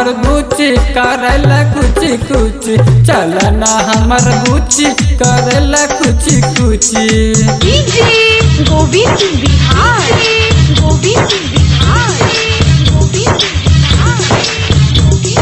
हमर बुची करेला कुछ कुछ चल ना हमर बुची करेला कुछ कुछ डीजे गोविंद बिहार गोविंद बिहार गोविंद बिहार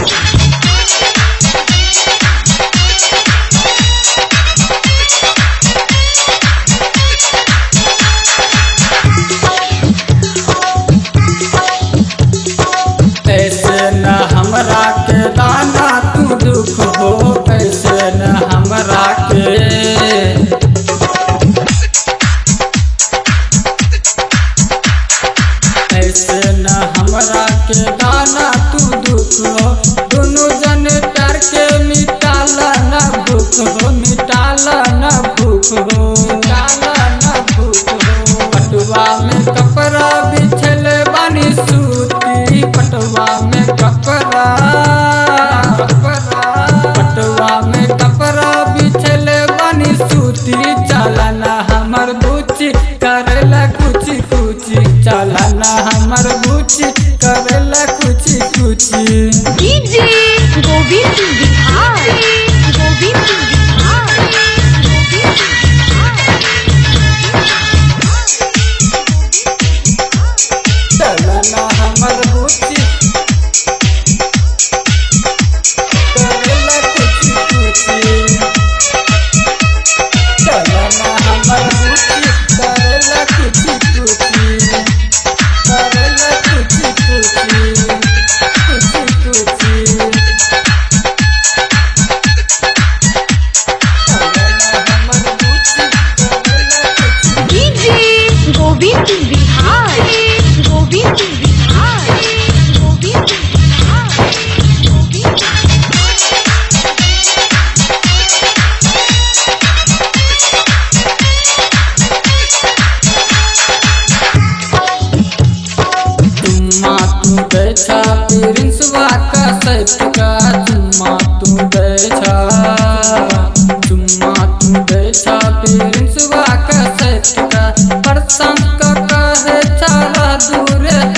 ऐसे न हमरा के दाना तू दुख हो ऐसे न हमरा के ऐसे न हमरा के दाना तू दुख हो दोनों जन प्यार के मिटाला न भूख हो मिटाला न भूख हो मिटाला न भूख हो पटुआ में कपड़ा बिछल बानी सूती पटुआ में कपड़ा पटुआ में कपड़ा बिछल बानी सूती चलना हमर बुची करेला कुछ कुछ चलना हमर बुची करेला कुछ कुछ डीजे गोविंद बिहार गोविंद बिहार गोविंद चलना हमर बुची करेला कुछ कुछ चलना हमर बुची करेला कुछ कुछ करेला कुछ कुछ कुछ कुछ चलना हमर बुची करेला कुछ डीजे गोविंद बिहार गोविंद बिहार गोविंद बिहार गोविंद चुम्मा तू बैठा प्रिंसवा का सैफ का चुम्मा तू बैठा चुम्मा तू बैठा प्रिंसवा का सैफ का परसम का कहे चला दूर